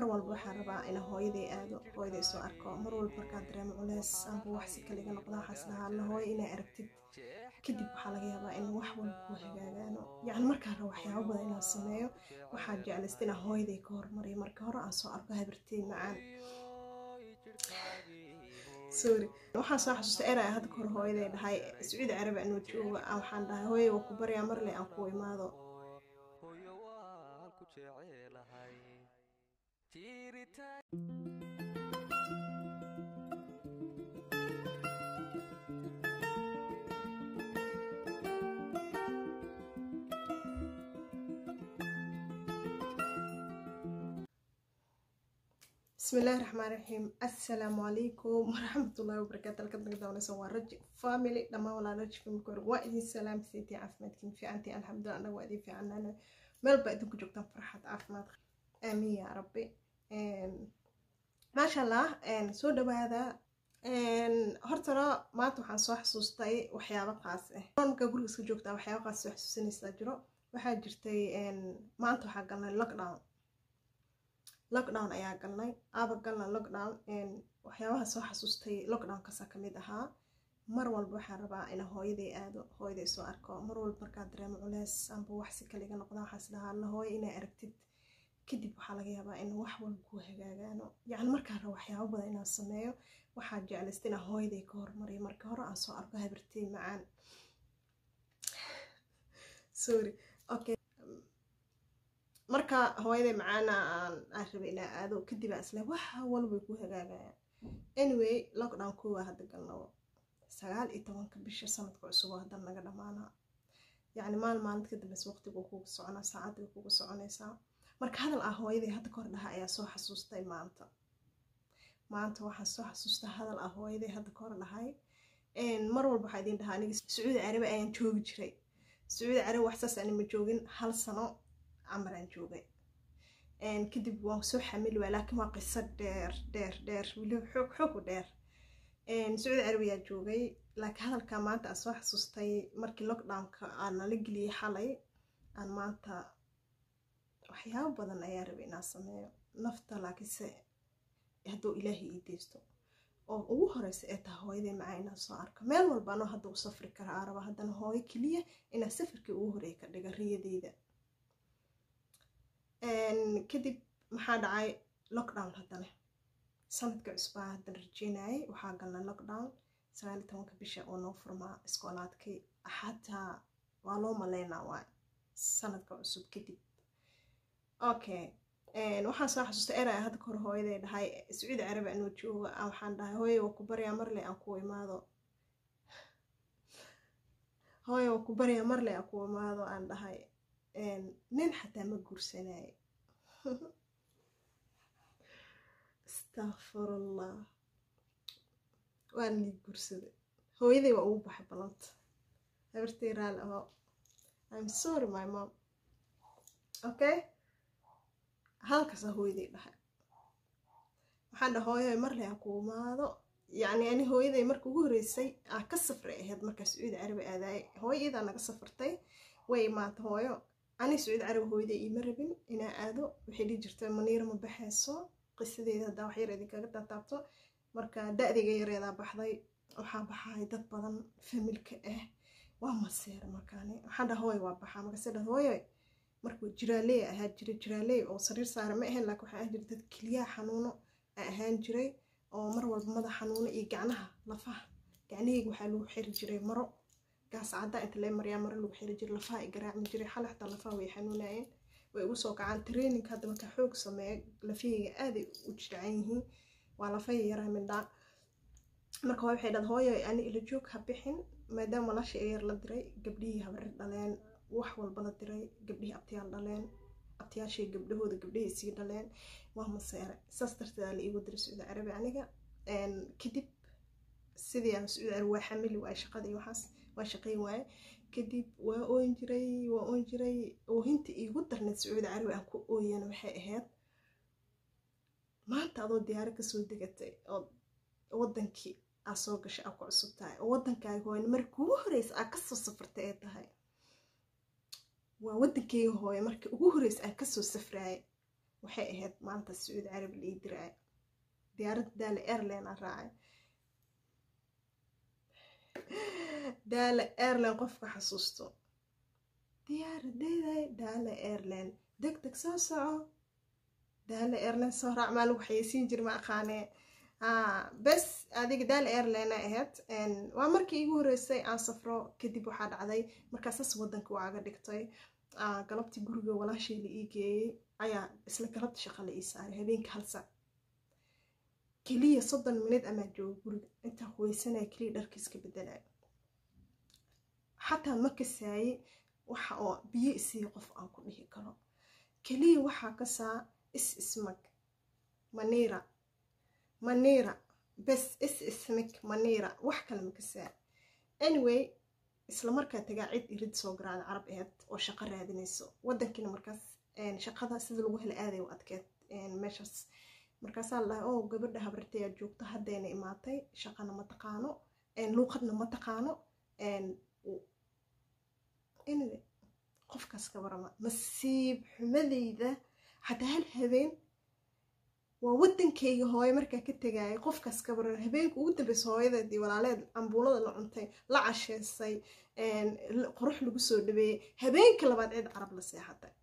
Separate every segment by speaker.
Speaker 1: mar walba waxaan rabaa inaan hooyaday aado hooyaday soo arko mar walba markaan dareemo culeys amba wax si kale iga noqda waxaas dhahaa alla hooyo inay aragtid kadib waxaa laga yaabaa in wax walba ku hagaagaano yacni markaan rabo waxyaabo badan inaan sameeyo waxaa jeclaysta inaan hooyaday ka hormariyo marka hore aan soo arko habartey macaan sorry waxaan soo xasuustay eray hadda kahor hooyaday dhahay sacuudi carabi anoo jooga waxaan dhahay hooyay waa ku baryaa marle aan ku imaado بسم الله الرحمن الرحيم السلام عليكم ورحمة الله وبركاته halkan naga daawanaysan waa raji family dhammaan walaa raji family kor waa idin salaam siitay caafimaadkiin fiicantii alxamdulilah anaga waa idin fiicanaana meel baa idinku joogtaan farxad caafimaad aamiin yaa rabbi maasha allah soo dhawaada hortana maanta waxaan soo xasuustay waxyaabo qaas ah markaa guriga iska joogtaa waxyaabo qaas soo xasuusanaysaa jiro waxaa jirtay maanta waxaa galnay lockdown lockdown ayaa galnay aaba galna lockdown waxyaabaha soo xasuustay lockdownkaasa kamid ahaa mar walba waxaan rabaa ina hooyaday aado hooyaday soo arko mar walba markaa dareemo culeys amba wax si kale iga noqda waxaas dhahaa alla hooyo inay aragtid kadib waxaa laga yaabaa in wax walba ku hagaagaano yacni markaan rabo waxyaabo badan inaan sameeyo waxaa jeclaysta inaan hooyaday ka hormariyo marka hore aan soo arko habartey macaan sorry okay marka hooyaday macaana aan aan rabay inaa aado kadib aan isle waxa walbay ku hagaagayaan anyway lockdown koowaa hadda galnabo sagaal iyo tobanka bisha sanadka cusuboo hadda naga dhamaanaa yacni maal maalinta ka dambeysa waqtigu kuga soconaa saacadda kuga soconaysaa marka hadal ah hooyaday hadda kahor dhaha ayaa soo xasuustay maanta maanta waxaan soo xasuustaa hadal ah hooyaday hadda kahor dhahay mar walba waxaa idin dhahaa aniga sacuudi carabi ayaan joogi jiray sacuudi carabi waxsaas ani ma joogin hal sano camaraan joogay kadib waan soo xamili waay laakiin waa qiso dheer dheer dheer weliba xoog xoog u dheer sacuudi carabiyaa joogay laakiin hadalkaa maanta aan soo xasuustay markii lockdownka aan nala geliyey xalay aan maanta waxyaabo badan ayaa rabay inaan sameeyo nafta laakiinse hadduu ilaahay ii deysto oo ugu horeysa ee taha hooyaday macaa inaan soo arko meel walba anoo hadda u safri kara aa raba haddana hooyo keliya inaan safarkii ugu horeeya ka dhiga riyadeyda kadib maxaa dhacay lockdown haddana sanadka cusbaa haddan rajeynayay waxaa galnay lockdown sagaal iyo tobanka bisha oo noo furmaa iskoolaadkii xataa waa loo maleynaa waay sanadka cusub kadib okay waxaan soo xasuustay eray hadda kahor hooyaday dhahay sacuudi carabi anoo jooga waxaan dhahay hooye waa ku baryaa marle aan ku imaado hooye waa ku baryaa marle aan ku imaado aan dhahay nin xataa ma guursanaaye astaqfirullah waan lii guursaday hooyaday waa ugu baxay ballanta habartay raali aho im sorry my mom okay halkaasaa hooyaday dhahay waxaan dhaha hooyaday marle aan ku imaado yacni ani hooyaday marka ugu horeysay aan ka safray ahayd markaa sacuudi carabi aadaayay hooyo iyadaa naga safartay way imaata hooyo ani sacuudi carabi hooyaday iima rabin inaa aado waxay dhihi jirtay maniira ma baxayso qisadeeda haddaa wax yar idinkaga taataabto marka da-dayga yareedaa baxday waxaa baxay dad badan familka ah waa maseer markaani waxaan dhaha hooy waa baxaa markaase dhaha hooyo markuu jiraaley ahaa jiray jiraaley oo sariir saara ma ahayn laakiin waxaa ahaan jiray dad keliyaha xanuuno a ahaan jiray oo mar walba madax xanuuno iyo gacnaha lafaha gacnahayga waxaa lagu xiri jiray maro gaas caddaa inta lee maryaa maro lagu xiri jiray lafaha ay garaacmi jiray xale xataa lafaha way xanuunayeen way ugu soo kacaan training hadda marka xoog sameeya lafahayga aaday u jircan yihiin waa lafaya yaraa midhaa marka waxay dhad hooyo ani ila joog ha bixin maadaama walaasha ee yar la diray gabdhihii habarir dhaleen wax walba la diray gabdhihii abtiyaal dhaleen abtiyaashay gabdhahooda gabdhahii sii dhaleen waa maseere saas darteeda la iigu diray sacuudi carabi aniga kadib sidii aan sacuudi carabi waa xamili waay shaqadii waxaas waa shaqayn waaye kadib waa oon jiray waa oon jiray oohinta iigu darneed sacuudi carabi aan ku ooyana waxay ahayd maanta adoo diyaaro kasoo degatay oo wadankii aa soo gashay aa ku cusub tahay oo wadankaaga hooyna marka ugu horeysa aa kasoo safartay ee tahay waa wadankeyga hooye marka ugu horeysa aan kasoo safraayay waxay ahayd maanta sacuudi carabi la ii diraay diyaaradda daala airline aan raacay daala airline qofka xasuusto diyaaradeeday daala airline deg deg soo soco daala airline soo raac maa lagu xayeysiin jir ma aqaanee bes adiga daala airline ahayd waa markii igu horreysay aan safro kadib waxaa dhacday markaasaas waddanka waaga dhigtay galabtii guriga walaashay la ii geeyey ayaa isla galabta shaqa la ii saaray habeenka hal sac keliya soddon minid amaa jooga guriga intaa huweysanaya keliya dharkiiska bedelaya xataa ma kasaaye waxa oo biyo isiiya qof aan ku dhihi karo keliya waxaa kasaa is ismag maniira maniira bes is ismig maniira wax kale ma kasaa anyway isla markaa tagaa cid irid soo garaada carab aheyd oo shaqo raadinayso waddankiina markaas shaqada sida lagu hela aaday u adkeed meeshaas markaasaa la dhahay oo gabadha habartayaa joogto haddayna imaatay shaqana ma taqaano luuqadna ma taqaano anyway qofkaas ka warama masiib xumadayda xataa hal habeen waa waddankayga hooyo markaa ka tegayay qofkaas ka waran habeenka ugu dambeysa hooyadeedii walaaleed cambuulada la cuntay la casheysay qurux lagu soo dhabeeyey habeenka labaad cid carab la seexatay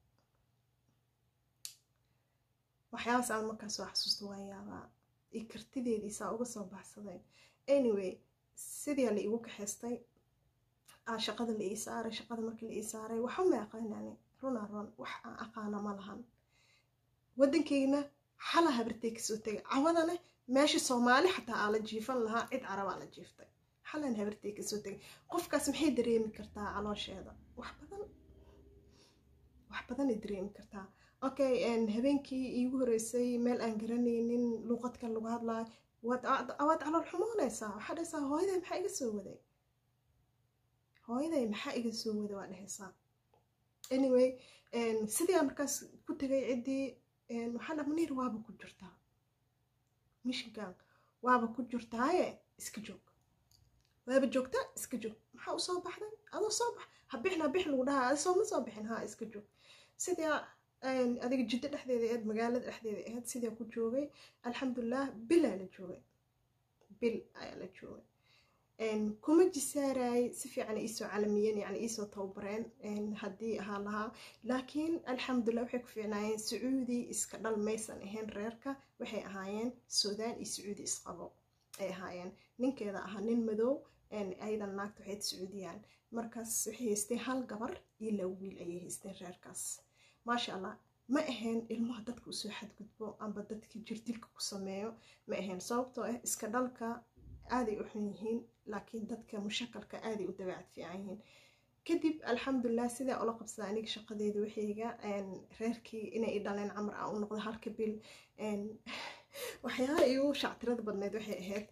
Speaker 1: waxyaabaas aan markaa soo xasuusta waan yaabaa iyo kartideedii saa uga soo baxsaday anyway sidaa la igu kaxaystay shaqada la ii saaray shaqada markii la ii saaray waxa ma aqaanani runa run wax aan aqaana ma lahan waddankeyna xala habartay kasoo tegay cawadane meesha soomaali xataa aa la jiifan lahaa cid carabaa la jiiftay xalan habartay kasoo tegay qofkaas maxay dareemi kartaa caloosheeda wax badan wax badanay dareemi kartaa okay habeenkii iigu horeysay meel aan garanaynin luuqadkan lagu hadlaayo waad calool xumoonaysaa waxaa dhahaysaa hooyaday maxaa iga soo waday hooyaday maxaa iga soo waday waa dhahaysaa anyway sidii markaas ku tegay ciddii waxaa dha maniir waaba ku jirtaa mishinkan waaba ku jirtaaye iska joog waaba joogtaa iska joog maxaa usoo baxday adoo soo bax habixin habix lagu dhahaa adi sooma soo bixin haa iska joog sidaa adiga jiddo dhexdeeda ahayd magaalada dhexdeeda ahayd sidaa ku joogay alxamdulilah bilaa la joogay bil ayaa la joogay kuma jisaarayay si fiican iisoo calamiyeen yani iisoo tababareen haddii ahaa lahaa laakiin alxamdulilah waxay ku fiicnaayeen sacuudi iska dhal maysan ahayn reerka waxay ahaayeen suudaan iyo sacuudi isqabo ay ahaayeen ninkeeda ahaa nin madow ayadan naagta waxayd sacuudiyaan markaas waxay haysteen hal gabar iyo laba wiil ayay haysteen reerkaas maasha allah ma ahayn ilmaha dadka usoo xadgudbo amba dadka jirdilka ku sameeyo ma ahayn sababtoo ah iska dhalka aaday u xun yihiin laakiin dadka mushakalka aaday u dabeecad fiican yihiin kadib alxamdulilah sidaa ula qabsada aniga shaqadeeda waxayga reerkii inay i dhaleen camar ah u noqdo halka bil waxyaaba igu shactirada badneed waxay ahayd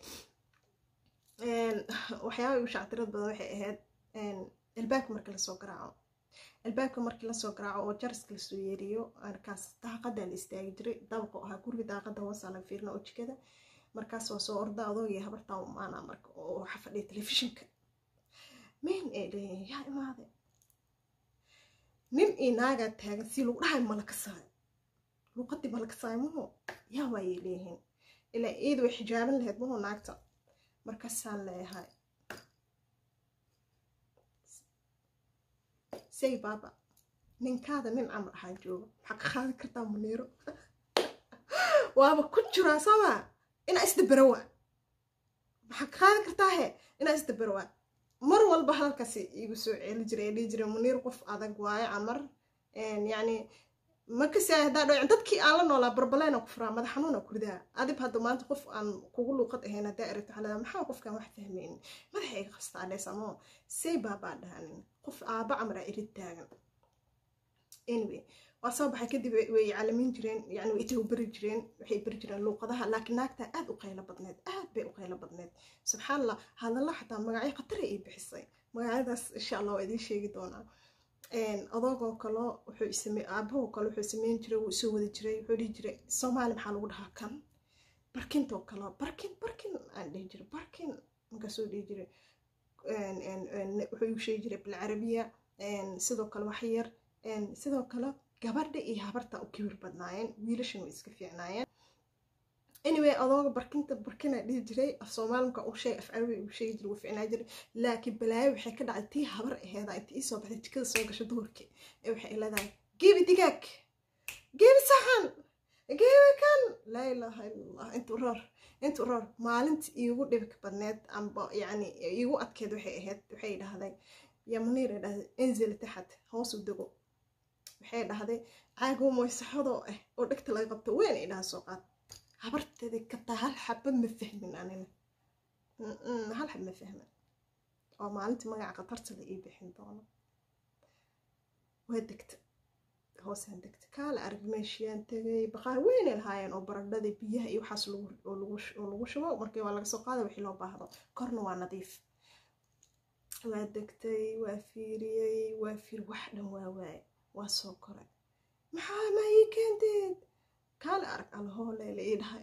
Speaker 1: waxyaaba igu shactirada badan waxay ahayd albaabka marka lasoo garaaco albaabka markii lasoo garaaco oo jaraska lasoo yeeriyo markaas daaqadaa la istaagi jiray dabaqo ahaa guriga daaqada hoosaa laga fiirina oo jikada markaas waa soo orda adoogii habartaa umaana marka oo waxa fadhiya telefishinka min ay leeyihin yaa imaade nin iyo naagaa taagan si lagu dhahay malakasaayo luuqadii malakasaayo maho yaa waayay leeyihiin ilaa iyada way xijaaban lahayd maho naagta markaasaan leeyahay say baaba ninkaada nin camar ahaa jooga maxaa ka qaadi kartaa muniiro waaba ku jiraa sooma inaa isdabarawa maxaa ka qaadi kartaa he inaa isdabarawa mar walba halkaasi igu soo ceeli jiray dhihi jiray muniir qof adag waaye camar yacni makasi haddaa dhaw dadkii aan la noolaa barbaleena ku furaa madax xanuuna kuridaa adib hadda maanta qof aan kugu luuqad ahayn haddaa aragto waxaa leedaa maxaa qofkaan wax fahmaynin madaxa iga qastaa dheesamo say baabaa dhahanin qof aaba camara irid taagan anyway waa soo baxay kadib way calamin jireen yani way itawbari jireen waxay bari jireen luuqadaha laakiin naagta aad u qaylo badneed aad bay u qaylo badneed subxaan allah hadalla xataa magacyo khatara ay bixisay magacyadaas insha allah waa idiin sheegi doonaa adoogoo kalo wuxuu same aabahoo kale wuxuu sameyn jiray wuu soo wadi jiray wuxuu dhihi jiray soomaali maxaa lagu dhahaa kan barkintoo kale barkin barkin aan dhihi jiray barkin markaasoo dhihi jiray wuxuu igu sheegi jiray bilcarabiya sidoo kale wax yar sidoo kale gabadha iyo habarta u kibir badnaayeen wiilashan way iska fiicnaayeen anyway adooga barkinta barkina dhihi jiray af soomaalimka u sheeg af carabi u sheegi jiray wuu ficnaa jiray laakiin balaayo waxay ka dhacday tii habar aheeda inta ii soo baxday jikada soo gasho duhurkii ee waxay leedahay geebi digaag geebi saxan geebi kan laa ilaaha illallah intu roor intu roor maalinta iigu dhibka badneed amba yacni iigu adkeed waxay ahayd waxay dhahday yaa muniir ay dhahday enzil taxad hoos u dego waxay dhahday caago moysaxadoo ah oo dhegta laga qabto weyn ay dhaha soo qaad habarteeda kataa hal xaba ma fahmin anina hal xab ma fahmin oo maalintii magaca khatarta la ii bixin doono waa degta hoosaan degta kaala arag meeshiyaan tegay baqaar weynay lahaayeen oo baradhada biyaha iyo waxaas oo lagu shubo markii waa laga soo qaada wixii loo baahdo korna waa nadiif waa degtay waa fiiriyey waa fiir wax dhan waa waaye waa soo koray maxaa ma ii keenteed kaale arag alhoolele ii dhahay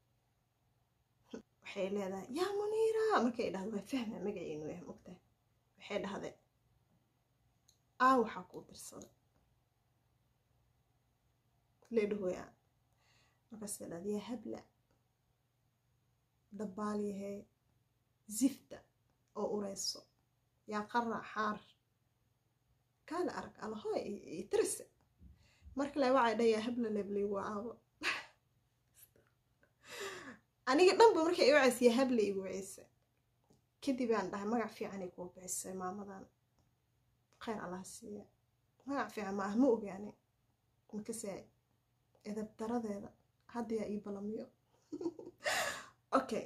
Speaker 1: waxay leedahay yaa muniira markay dhahdo waa fahma magaciinu yahay mogtahay waxay dhahday aa waxaa kuu dirsaday leedhahoya markaasay dhahda yaa habla dabaal yahay zifta oo ureyso yaa qara xaar kaale arag alhooy itirise marka le waxay dha yaa habla lebley wacaabo aniga dhanba markay i wacaysa yaa habla igu waceysa kadib aan dhahay magac fiicanay kuu bixisay maamadan kheyr allah siiya magac fiican ma ah ma ogaani makasaay edab daradeeda hadda yaa ii balamiyo okay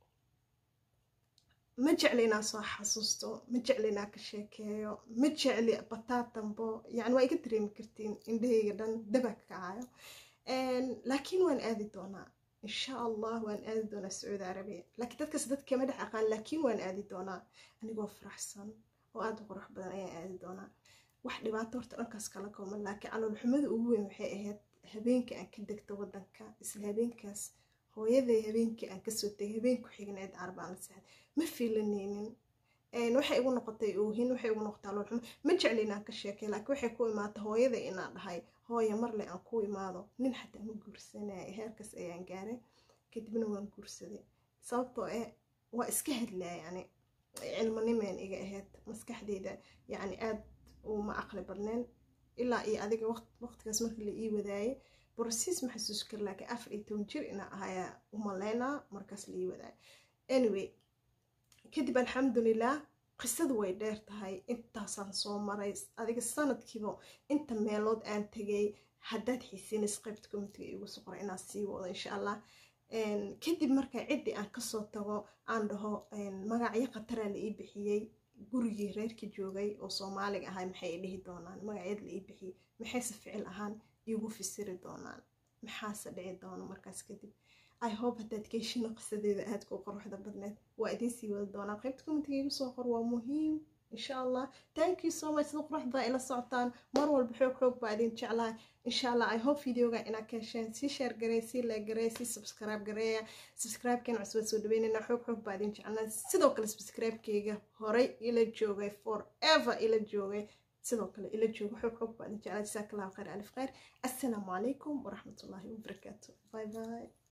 Speaker 1: ma jecli inaan soo xasuusto ma jecli inaan ka sheekeeyo ma jecli bataatambo yani waa iga dareemi kartiin indhahayga dhan daba ka kacayo laakiin waan aadi doonaa insha allah waan aadi doonaa sacuudi carabiya laakiin dadkaas dadka kama dhex aqaan laakiin waan aadi doonaa anigoo faraxsan oo aada u qurux badan ayaan aadi doonaa wax dhibaato horta dhankaas kala kooman laakiin caloolxumada ugu weyn waxay ahayd habeenka aan ka degto wadanka isla habeenkaas hooyaday habeenkii aan kasoo tegay habeenku xigneed arbaan la seexday ma fiilanaynin waxay igu noqotay oohin waxay igu noqotay aloolxumo ma jecli inaan ka sheekay laakiin waxay ku imaatay hooyaday inaan dhahay hooya marle aan ku imaado nin xataa ma guursanaya heerkaas ayaan gaaray kadibna waan guursaday sababtoo eh waa iska hadlaya yani cilmonimeen iga ahayd maskaxdeyda yani aad uma aqli badneen ilaa iyo adiga waqtigaas markii la ii wadaayay borosiis ma xasuus kar laakiin afar iyo toban jir inaa ahayaa umaleynaa markaas la ii wadaayay anyway kadib alxamdulilah qisadu way dheer tahay intaasaan soo maray adiga sanadkiiba inta meelood aan tegay haddaad xiisiinays qaybta comitiga iigu soo qoray inaan sii wado insha allah kadib marka ciddii aan kasoo tago aan dhaho magacyo khataraa la ii bixiyey gurigii reerkii joogay oo soomaaliga ahay maxay i dhihi doonaan magacyada la ii bixiyey maxayse ficil ahaan iigu fisiri doonaan maxaase dhici doono markaas kadib i hope haddaad geeshina qisadeeda aadka u quruxda badneed waa idiin sii wada doonaa qaybta comitiga igu soo qor waa muhiim insha allah thank you so much sida quruxda ila socotaan mar walba xoog xoog baa idin jeclahay insha allah i hope videoga inaad ka hesheen sii share garey sii like garey sii subscribe gareeya subscribe-keena cusubad soo dhaweynayna xoog xoog baa idin jeclaa sidoo kale subscribe-keyga horey ila joogay forever ila joogay sidoo kale ila joogo xoog xoog baa idin jeclaa jasaaka allahu khayr alif khayr assalaamu calaykum waraxmatullaahi wabarakaatu bye bye